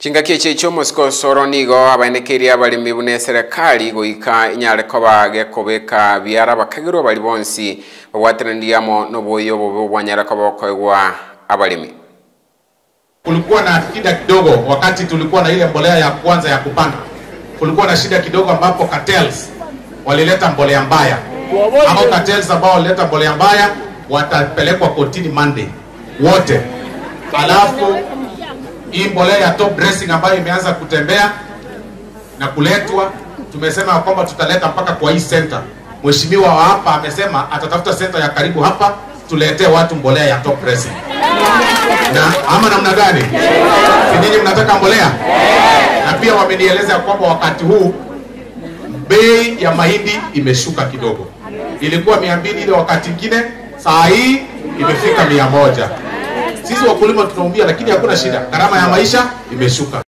chingaki echi chiomosiko soro nigo abaendekeria abalimi buna eserikali goika inyare koba gekobeka biara bakagirwa bali bonsi babwatananiamo noboyo bobo bwanyara koba okoegwa abalimi kulikuwa na shida kidogo wakati tulikuwa na ile mbolea ya kwanza ya kupanda. Kulikuwa na shida kidogo ambapo cartels walileta mbolea mbaya. Hao cartels ambao walileta mbolea mbaya watapelekwa kotini Monday wote. Alafu hii mbolea ya top dressing ambayo imeanza kutembea na kuletwa, tumesema kwamba tutaleta mpaka kwa hii center. Mheshimiwa wa hapa amesema atatafuta center ya karibu hapa tuletee watu mbolea ya top dressing na ama namna gani? Si nyinyi mnataka mbolea? Na pia wamenieleza kwamba wakati huu bei ya mahindi imeshuka kidogo, ilikuwa mia mbili ile wakati ingine, saa hii imefika mia moja. Sisi wakulima tunaumia, lakini hakuna shida, gharama ya maisha imeshuka.